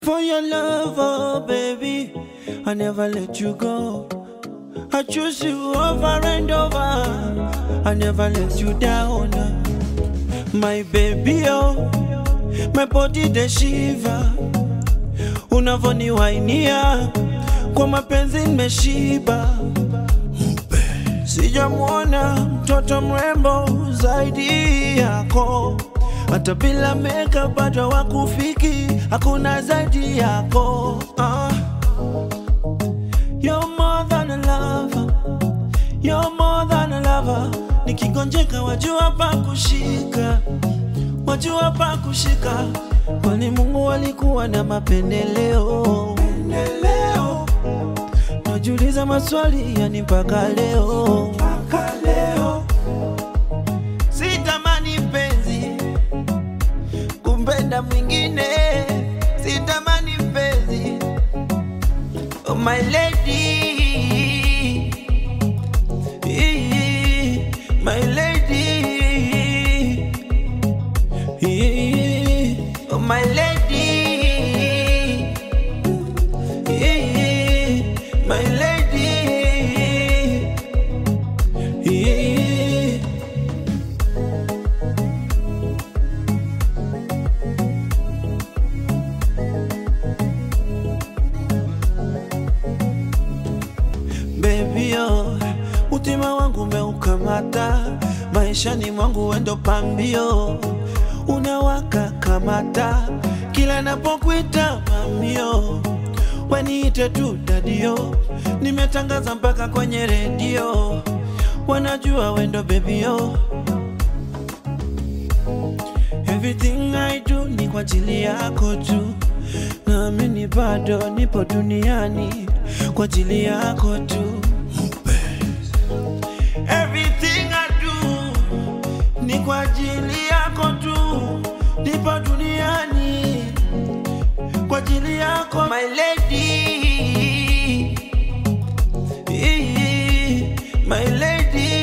For your love, oh baby, I never let you go. I choose you over and over. I never let you down. My baby, oh, my body the shiva. Unavoniwainia kwa mapenzi nimeshiba. Sijamwona mtoto mrembo zaidi yako, hata bila makeup bado wakufiki, hakuna zaidi yako. Ah. You're more than a lover, you're more than a lover. Nikigonjeka wajua pa kushika, wajua pa kushika, kwani Mungu alikuwa na mapendeleo. Pendeleo. Najiuliza maswali yani mpaka leo, mpaka leo. Sitamani mpenzi kumpenda mwingine, sitamani mpenzi oh my lady, my lady, oh my lady. My lady, baby oh, utima wangu umeukamata, maishani mwangu wendo pambio, unawaka kamata, kila napokuita mamio waniite tu dadio, nimetangaza mpaka kwenye redio, wanajua wendo bebio. Everything I do ni kwa ajili yako tu, naamini bado nipo duniani kwa ajili yako tu. Everything I do ni kwa ajili yako tu, nipo duniani kwa ajili yako my lady, my lady,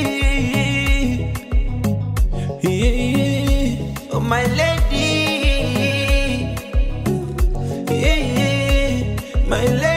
oh my lady, my lady.